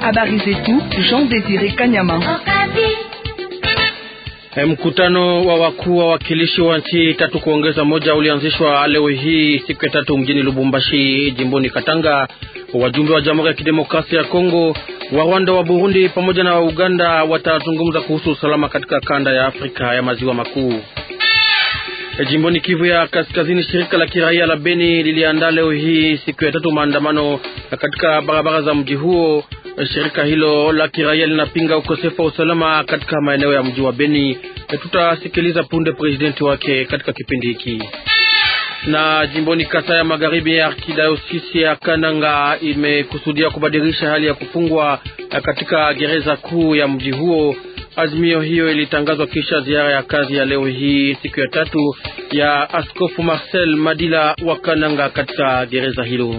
Habari zetu Jean Desire Kanyama. Mkutano wa wakuu wa wakilishi wa nchi tatu kuongeza moja ulianzishwa leo hii siku ya tatu mjini Lubumbashi, jimboni Katanga. Wajumbe wa Jamhuri ya Kidemokrasia ya Kongo, wa Rwanda, wa Burundi pamoja na wa Uganda watazungumza kuhusu usalama katika kanda ya Afrika ya maziwa makuu. Jimboni Kivu ya Kaskazini, shirika la kiraia la Beni liliandaa leo hii siku ya tatu maandamano katika barabara za mji huo. Shirika hilo la kiraia linapinga ukosefu wa usalama katika maeneo ya mji wa Beni. Tutasikiliza punde presidenti wake katika kipindi hiki. Na jimboni Kasai ya Magharibi, ya arkidiosisi ya Kananga imekusudia kubadilisha hali ya kufungwa katika gereza kuu ya mji huo. Azimio hiyo ilitangazwa kisha ziara ya kazi ya leo hii siku ya tatu ya Askofu Marcel Madila wa Kananga katika gereza hilo.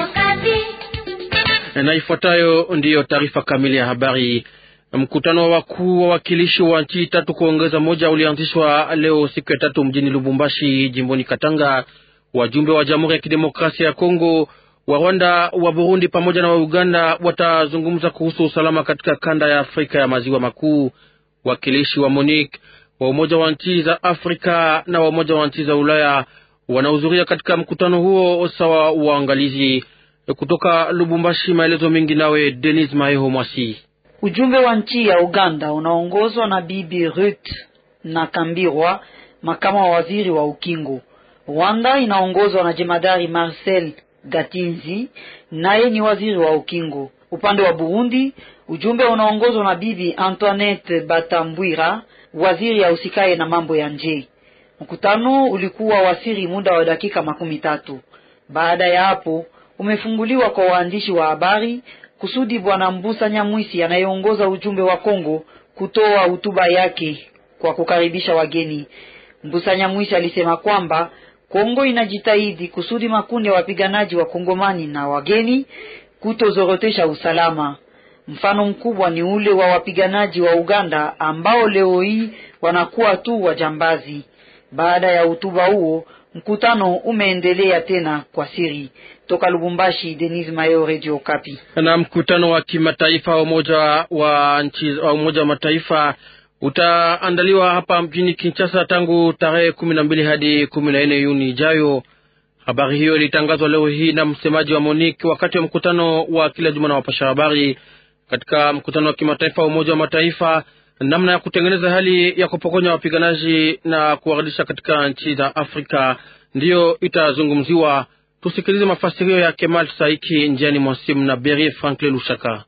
Na ifuatayo ndiyo taarifa kamili ya habari. Mkutano wa wakuu wa wakilishi wa nchi tatu kuongeza moja ulianzishwa leo siku ya tatu mjini Lubumbashi, jimboni Katanga. Wajumbe wa Jamhuri ya Kidemokrasia ya Kongo, wa Rwanda, wa Burundi pamoja na wa Uganda watazungumza kuhusu usalama katika kanda ya Afrika ya maziwa makuu. Wakilishi wa MONUC wa Umoja wa nchi za Afrika na wa Umoja wa nchi za Ulaya wanahudhuria katika mkutano huo sawa uangalizi. Kutoka Lubumbashi, maelezo mengi nawe Denis Maeho Mwasi. Ujumbe wa nchi ya Uganda unaongozwa na Bibi Ruth na Kambirwa, makama wa waziri wa ukingo. Rwanda inaongozwa na jemadari Marcel Gatinzi, naye ni waziri wa ukingo. Upande wa Burundi, ujumbe unaongozwa na Bibi Antoinette Batambwira, waziri ahusikaye na mambo ya nje. Mkutano ulikuwa wasiri muda wa dakika makumi tatu. Baada ya hapo umefunguliwa kwa waandishi wa habari kusudi bwana Mbusa Nyamwisi anayeongoza ujumbe wa Kongo kutoa hotuba yake kwa kukaribisha wageni. Mbusa Nyamwisi alisema kwamba Kongo inajitahidi kusudi makundi ya wapiganaji wa Kongomani na wageni kutozorotesha usalama. Mfano mkubwa ni ule wa wapiganaji wa Uganda ambao leo hii wanakuwa tu wajambazi. Baada ya hotuba huo mkutano umeendelea tena kwa siri. Toka Lubumbashi, Denis Mayo, Radio Kapi. Na mkutano wa kimataifa wa umoja wa nchi wa Umoja wa Mataifa utaandaliwa hapa mjini Kinshasa tangu tarehe kumi na mbili hadi kumi na nne Juni ijayo. Habari hiyo ilitangazwa leo hii na msemaji wa MONUC wakati wa mkutano wa kila juma na wapasha habari katika mkutano wa kimataifa wa Umoja wa Mataifa namna ya kutengeneza hali ya kupokonya wapiganaji na kuwarudisha katika nchi za Afrika ndiyo itazungumziwa. Tusikilize mafasirio ya Kemal Saiki njiani mwa simu na Berie Franklin Lushaka.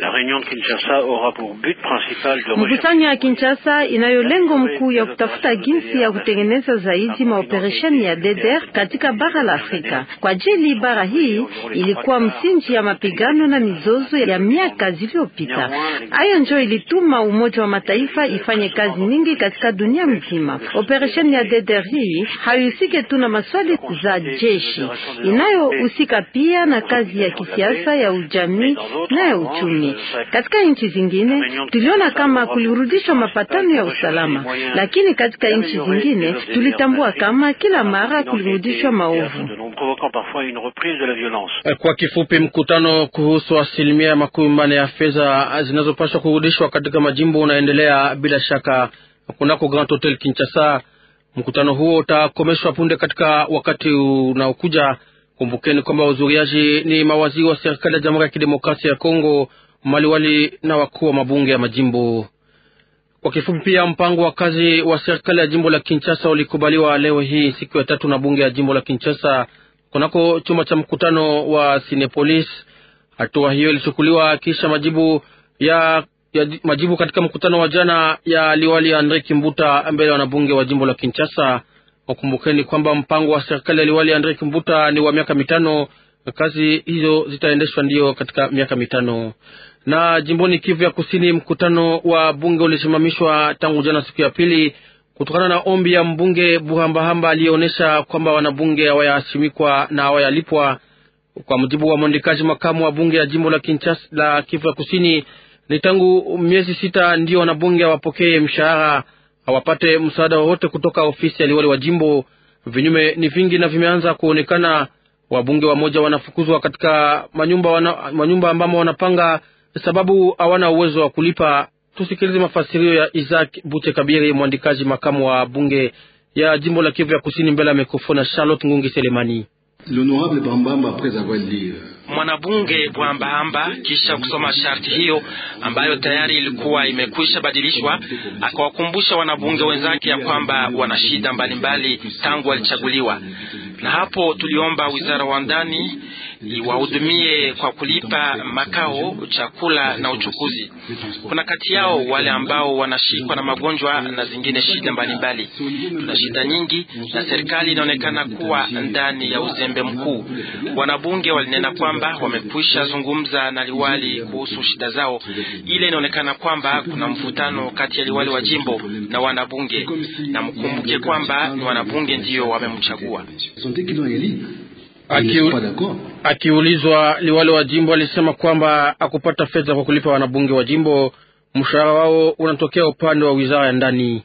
Mkusanyo ya Kinshasa inayo lengo mkuu ya kutafuta jinsi ya kutengeneza zaidi maoperesheni ya DDR katika bara la Afrika. Kwa ajili bara hii ilikuwa msingi ya mapigano na mizozo ya miaka zilizopita. Hayo ndio ilituma Umoja wa Mataifa ifanye kazi nyingi katika dunia mzima. Operesheni ya DDR hii haihusike tu na maswali za jeshi, inayohusika pia na kazi ya kisiasa, ya ujamii na ya uchumi. Katika nchi zingine tuliona kama kulirudishwa mapatano ya usalama, lakini katika nchi zingine tulitambua kama kila mara kulirudishwa maovu. Kwa kifupi, mkutano kuhusu asilimia ya makumi manne ya fedha zinazopaswa kurudishwa katika majimbo unaendelea bila shaka kunako Grand Hotel Kinshasa. Mkutano huo utakomeshwa punde katika wakati unaokuja. Kumbukeni kwamba wahudhuriaji ni mawaziri wa serikali ya Jamhuri ya Kidemokrasia ya Kongo, maliwali na wakuu wa mabunge ya majimbo. Kwa kifupi, pia mpango wa kazi wa serikali ya jimbo la Kinshasa ulikubaliwa leo hii siku ya tatu na bunge ya jimbo la Kinshasa kunako chumba cha mkutano wa Sinepolis. Hatua hiyo ilichukuliwa kisha majibu ya, ya majibu katika mkutano wa jana ya liwali Andre Kimbuta mbele ya wanabunge wa jimbo la Kinshasa. Wakumbukeni kwamba mpango wa serikali ya liwali Andre Kimbuta ni wa miaka mitano. Kazi hizo zitaendeshwa ndiyo katika miaka mitano. Na jimboni Kivu ya Kusini, mkutano wa bunge ulisimamishwa tangu jana siku ya pili kutokana na ombi ya mbunge Buhambahamba aliyeonyesha kwamba wanabunge hawayasimikwa na hawayalipwa. Kwa mujibu wa mwandikaji makamu wa bunge ya jimbo la Kinshasa la Kivu ya Kusini, ni tangu miezi sita ndio wanabunge hawapokee mshahara, hawapate msaada wowote kutoka ofisi ya liwali wa jimbo. Vinyume ni vingi na vimeanza kuonekana. Wabunge wamoja wanafukuzwa katika manyumba, wana, manyumba ambamo wanapanga sababu hawana uwezo wa kulipa. Tusikilize mafasirio ya Isaac Bute Kabiri, mwandikaji makamu wa bunge ya jimbo la Kivu ya Kusini, mbele ya mikrofoni na Charlotte Ngungi Selemani. Mwanabunge Bwambahamba kisha kusoma sharti hiyo ambayo tayari ilikuwa imekwisha badilishwa, akawakumbusha wanabunge wenzake ya kwamba wana shida mbalimbali tangu walichaguliwa, na hapo tuliomba wizara wa ndani iwahudumie kwa kulipa makao, chakula na uchukuzi. Kuna kati yao wale ambao wanashikwa na magonjwa na zingine shida mbalimbali. Tuna shida nyingi na serikali inaonekana kuwa ndani ya uzembe mkuu. Wanabunge walinena kwamba wamekwisha zungumza na liwali kuhusu shida zao. Ile inaonekana kwamba kuna mvutano kati ya liwali wa jimbo na wanabunge, na mkumbuke kwamba ni wanabunge ndiyo wamemchagua. Akiulizwa, liwali wa jimbo alisema kwamba akupata fedha kwa kulipa wanabunge wa jimbo, mshahara wao unatokea upande wa wizara ya ndani.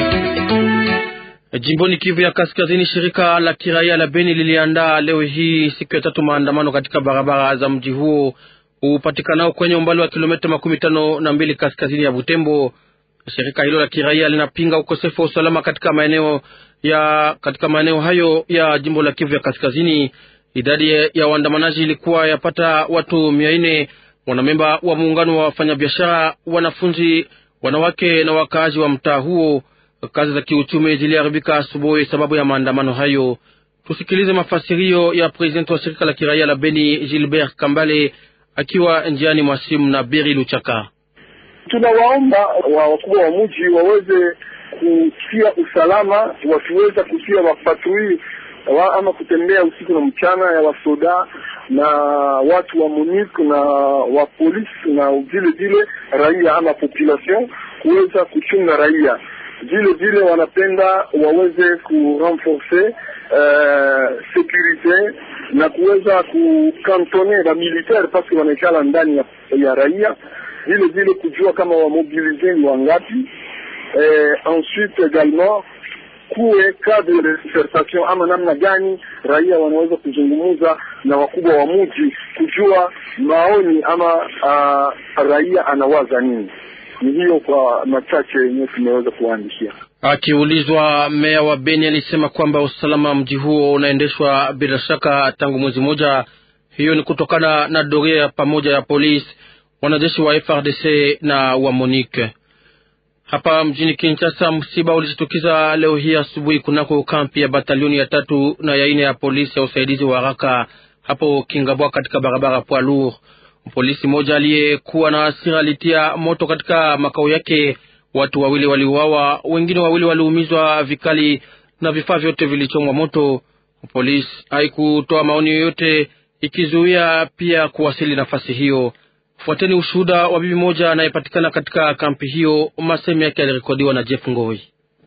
Jimboni Kivu ya Kaskazini, shirika la kiraia la Beni liliandaa leo hii siku ya tatu maandamano katika barabara za mji huo upatikanao kwenye umbali wa kilomita makumi tano na mbili kaskazini ya Butembo. Shirika hilo la kiraia linapinga ukosefu wa usalama katika maeneo ya katika maeneo hayo ya jimbo la Kivu ya Kaskazini. Idadi ya waandamanaji ilikuwa yapata watu mia nne. Wanamemba wa muungano wa wafanyabiashara, wanafunzi, wanawake na wakaaji wa mtaa huo. Kazi za kiuchumi ziliharibika asubuhi sababu ya maandamano hayo. Tusikilize mafasirio ya prezidenti wa shirika la kiraia la Beni, Gilbert Kambale, akiwa njiani mwa simu na Beri Luchaka. Tunawaomba wa wakubwa wa mji waweze kutia usalama, wakiweza kutia wapatrui wa ama kutembea usiku na mchana ya wasoda na watu wa MONUC na wa polisi na vile vile raia ama population kuweza kuchunga raia. Vile vile wanapenda waweze kurenforce uh, securite na kuweza kukantone ba militaire paske wanaikala ndani ya, ya raia. Vile vile kujua kama wamobilize ni wangapi. Eh, ensuite également kuwe cadre de concertation ama namna gani raia wanaweza kuzungumza na wakubwa wa mji kujua maoni ama uh, raia anawaza nini. Ni hiyo kwa machache yenyewe tumeweza kuwaandikia. Akiulizwa, meya wa Beni alisema kwamba usalama mji huo unaendeshwa bila shaka tangu mwezi mmoja. Hiyo ni kutokana na doria ya pamoja ya polisi, wanajeshi wa FRDC na wa MONUC. Hapa mjini Kinshasa, msiba ulijitukiza leo hii asubuhi kunako kampi ya batalioni ya tatu na ya ine ya polisi ya usaidizi wa haraka hapo Kingabwa, katika barabara Poilour. Polisi mmoja aliyekuwa na hasira alitia moto katika makao yake. Watu wawili waliuawa, wengine wawili waliumizwa vikali na vifaa vyote vilichomwa moto. Polisi haikutoa maoni yoyote, ikizuia pia kuwasili nafasi hiyo. Fuateni ushuhuda wa bibi moja anayepatikana katika kampi hiyo. Masemi yake yalirekodiwa na Jeff Ngoi.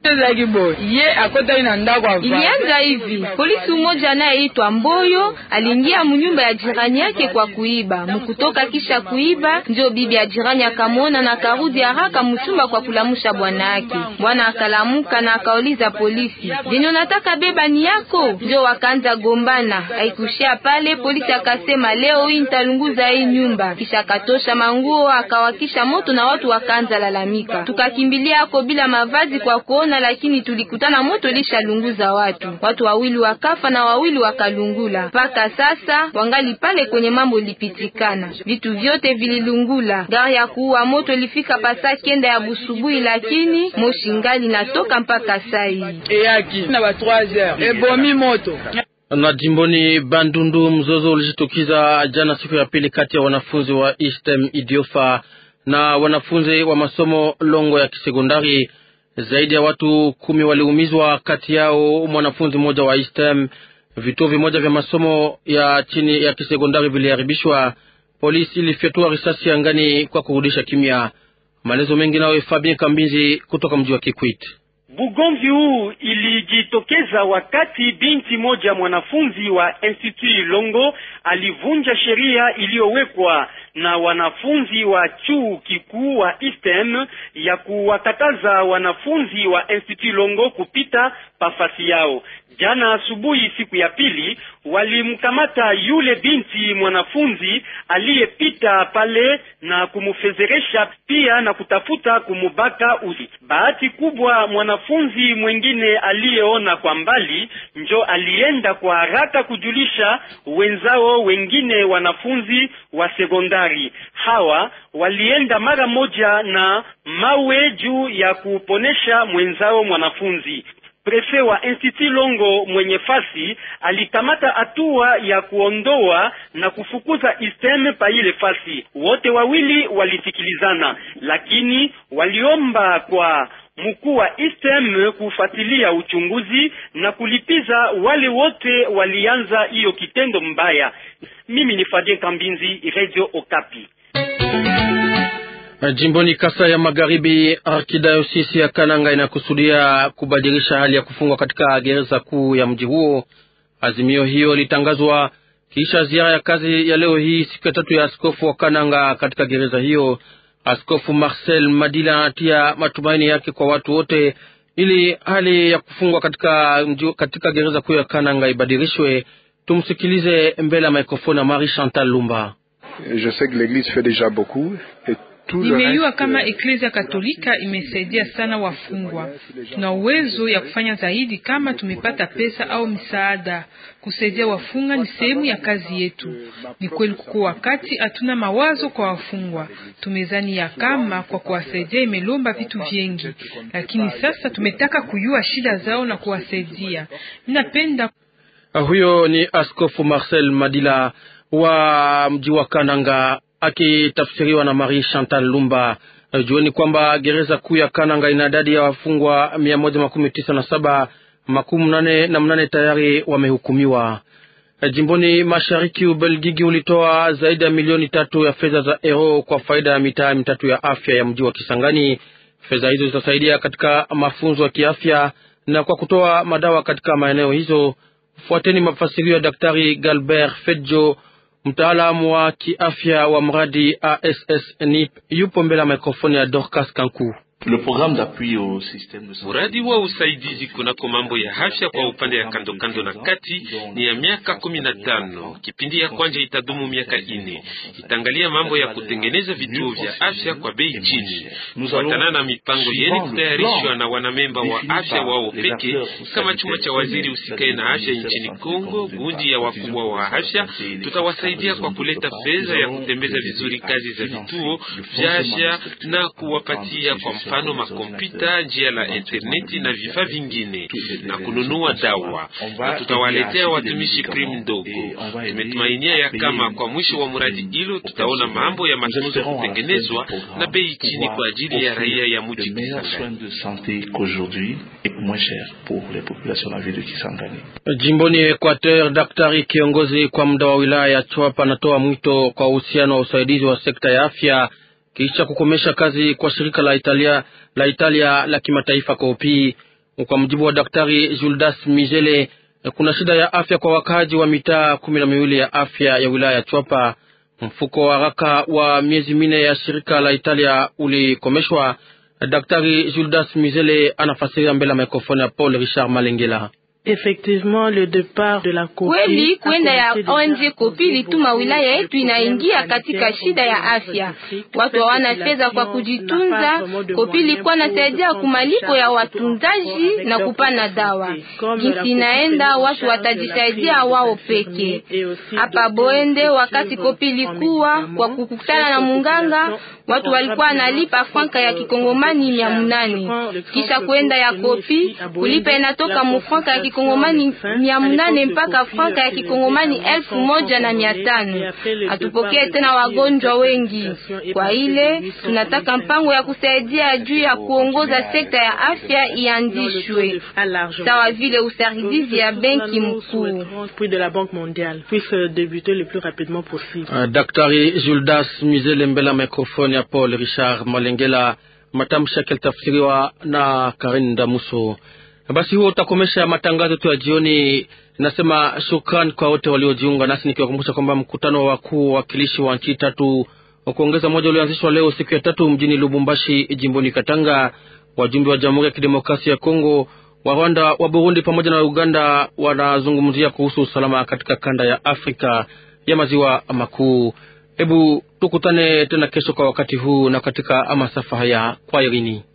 Ilianza hivi: polisi mmoja anayeitwa Mboyo aliingia munyumba ya jirani yake kwa kuiba. Mkutoka kisha kuiba, ndio bibi ya jirani akamwona na akarudi haraka mchumba kwa kulamusha bwana yake. Bwana akalamuka na akauliza polisi, jenye unataka beba ni yako? Ndio wakaanza gombana. Haikushia pale, polisi akasema leo hii nitalunguza hii nyumba, kisha akatosha manguo akawakisha moto na watu wakaanza lalamika. Tukakimbilia ako bila mavazi kwa kuona lakini tulikutana moto lishalunguza watu. Watu wawili wakafa na wawili wakalungula. Mpaka sasa wangali pale kwenye mambo lipitikana, vitu vyote vililungula. Gari ya kuua moto ilifika pasa kenda ya busubuhi, lakini moshi ngali natoka mpaka sai na jimboni Bandundu, mzozo ulijitukiza jana siku ya pili kati ya wanafunzi wa Eastem Idiofa na wanafunzi wa masomo Longo ya kisekondari. Zaidi ya watu kumi waliumizwa, kati yao mwanafunzi mmoja wa Eastem. Vituo vimoja vya masomo ya chini ya kisekondari viliharibishwa. Polisi ilifyatua risasi angani kwa kurudisha kimya. Maelezo mengi nayo Fabien Kambinzi kutoka mji wa Kikwit. Bugomvi huu ilijitokeza wakati binti moja mwanafunzi wa Institut Longo alivunja sheria iliyowekwa na wanafunzi wa chuo kikuu wa Eastern ya kuwakataza wanafunzi wa Institut Longo kupita pafasi yao. Jana asubuhi, siku ya pili, walimkamata yule binti mwanafunzi aliyepita pale na kumfezeresha pia na kutafuta kumubaka usi. Bahati kubwa, mwanafunzi mwingine aliyeona kwa mbali njo alienda kwa haraka kujulisha wenzao wengine wanafunzi wa sekondari. Hawa walienda mara moja na mawe juu ya kuponesha mwenzao mwanafunzi. Prefe wa Institut Longo mwenye fasi alikamata hatua ya kuondoa na kufukuza istem pa ile fasi. Wote wawili walisikilizana, lakini waliomba kwa mkuu wa istem kufuatilia uchunguzi na kulipiza wale wote walianza hiyo kitendo mbaya. Mimi ni Fadien Kambinzi, Radio Okapi. Jimboni Kasa ya Magharibi, arkidayosisi ya Kananga inakusudia kubadilisha hali ya kufungwa katika gereza kuu ya mji huo. Azimio hiyo ilitangazwa kisha ziara ya kazi ya leo hii siku ya tatu ya askofu wa Kananga katika gereza hiyo. Askofu Marcel Madila anatia matumaini yake kwa watu wote ili hali ya kufungwa katika, katika gereza kuu ya Kananga ibadilishwe. Tumsikilize mbele ya mikrofoni ya Marie Chantal Lumba. Je sais que l'église fait déjà beaucoup et Nimejua kama Eklezia Katolika imesaidia sana wafungwa. Tuna uwezo ya kufanya zaidi kama tumepata pesa au misaada. Kusaidia wafunga ni sehemu ya kazi yetu. Ni kweli kuko wakati hatuna mawazo kwa wafungwa, tumezani ya kama kwa kuwasaidia imelomba vitu vingi, lakini sasa tumetaka kujua shida zao na kuwasaidia. Ninapenda huyo ni Askofu Marcel Madila wa mji wa Kananga akitafsiriwa na Marie Chantal Lumba. Jueni kwamba gereza kuu ya Kananga ina idadi ya wafungwa mia moja makumi tisa na saba makumi nane na mnane tayari wamehukumiwa. Jimboni mashariki, Ubelgiji ulitoa zaidi ya milioni tatu ya fedha za euro kwa faida ya mitaa mitatu ya afya ya mji wa Kisangani. Fedha hizo zitasaidia katika mafunzo ya kiafya na kwa kutoa madawa katika maeneo hizo. Fuateni mafasirio ya Daktari Galbert Fedjo mtaalamu wa kiafya wa mradi ASS NIP yupo mbele ya mikrofoni ya Dorcas Kanku. Mradi wa usaidizi kunako mambo ya afya kwa upande ya kando kando na kati ni ya miaka kumi na tano. Kipindi ya kwanja itadumu miaka ine. Itaangalia mambo ya kutengeneza vituo vya afya kwa bei chini, kufuatana na mipango yeni kutayarishwa na wanamemba wa afya wao peke, kama chuma cha waziri usikae na afya nchini Kongo. Gundi ya wakubwa wa afya tutawasaidia kwa kuleta fedha ya kutembeza vizuri kazi za vituo vya afya na kuwapatia kwa mfano makompyuta, njia la interneti na vifaa vingine na kununua dawa, na tutawaletea watumishi krimu ndogo. Tumetumainia ya kama kwa mwisho wa mradi hilo tutaona mambo ya matunzo kutengenezwa na bei chini kwa ajili ya raia ya mji Kisangani. Jimboni Equateur, daktari kiongozi kwa muda wa wilaya ya Chwapa anatoa mwito kwa uhusiano wa usaidizi wa sekta ya afya kisha kukomesha kazi kwa shirika la Italia la Italia la kimataifa Kopi. Kwa mujibu wa daktari Juldas Mizele, kuna shida ya afya kwa wakaaji wa mitaa kumi na miwili ya afya ya wilaya ya Chwapa. Mfuko wa haraka wa miezi minne ya shirika la Italia ulikomeshwa. Daktari Juldas Mizele anafasiria mbele ya mikrofoni ya Paul Richard Malengela. Kweli kwenda ya ONG Kopi lituma wilaya yetu inaingia katika shida ya afya. Watu hawana fedha kwa kujitunza. Kopi ilikuwa nasaidia kumalipo ya watunzaji na kupana dawa. Jinsi inaenda, watu watajisaidia wao peke. Hapa Boende, wakati Kopi ilikuwa kwa kukutana na munganga, watu walikuwa nalipa franka ya kikongomani mia munane kisha kwenda ya Kopi kulipa inatoka mufranka ya kikongomani mia munane mpaka franka ya kikongomani elfu moja na mia tano. Hatupokee tena wagonjwa wengi. Kwa ile tunataka mpango ya kusaidia juu ya kuongoza sekta ya afya ianzishwe, sawa vile usaidizi ya benki mkuu. Daktari Juldas Mizele mbele ya mikrofoni ya Paul Richard Malengela. Matamshi yake yalitafsiriwa na Karin Damuso. Basi huo utakomesha matangazo yetu ya jioni. Nasema shukran kwa wote waliojiunga nasi, nikiwakumbusha kwamba mkutano wa wakuu wawakilishi wa nchi tatu wa kuongeza moja ulioanzishwa leo siku ya tatu mjini Lubumbashi, jimboni Katanga. Wajumbe wa Jamhuri ya Kidemokrasia ya Kongo, wa Rwanda, wa Burundi pamoja na Uganda wanazungumzia kuhusu usalama katika kanda ya Afrika ya maziwa makuu. Hebu tukutane tena kesho kwa wakati huu na katika masafa haya. Kwa irini.